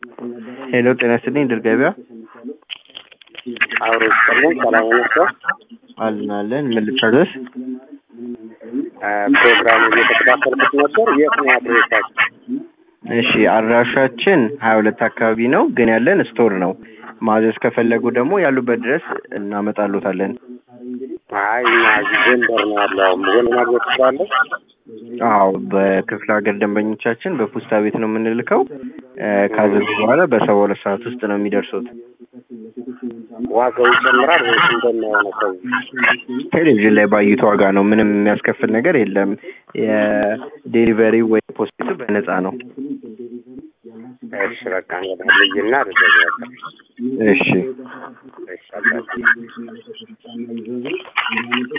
ሄሎ ጤና ይስጥልኝ ድል ገበያ አብሮ ይስጥልን። ሰላም ናቸው። አለን አለን ምን ልታዘዝ? ፕሮግራሙ እየተከታተልኩት ነበር። የት ነው አድሬሳችሁ? እሺ አድራሻችን ሀያ ሁለት አካባቢ ነው ግን ያለን ስቶር ነው። ማዘዝ ከፈለጉ ደግሞ ያሉበት ድረስ እናመጣሎታለን። አይ እኛ እዚህ ጎንደር ነው ያለው። ጎን ማግኘት ትችላለህ? አዎ በክፍለ ሀገር ደንበኞቻችን በፖስታ ቤት ነው የምንልከው። እ ካዘዙ በኋላ በሰባ ሁለት ሰዓት ውስጥ ነው የሚደርሱት። ዋጋው ይጨምራል ወይስ እንደሚሆነው ከዚህ? ቴሌቪዥን ላይ ባዩት ዋጋ ነው። ምንም የሚያስከፍል ነገር የለም። የዴሊቨሪ ወይ ፖስቱ በነፃ ነው። እሺ በቃ እንግዲህ ልይና ልደግ በቃ እሺ እሺ አባቴ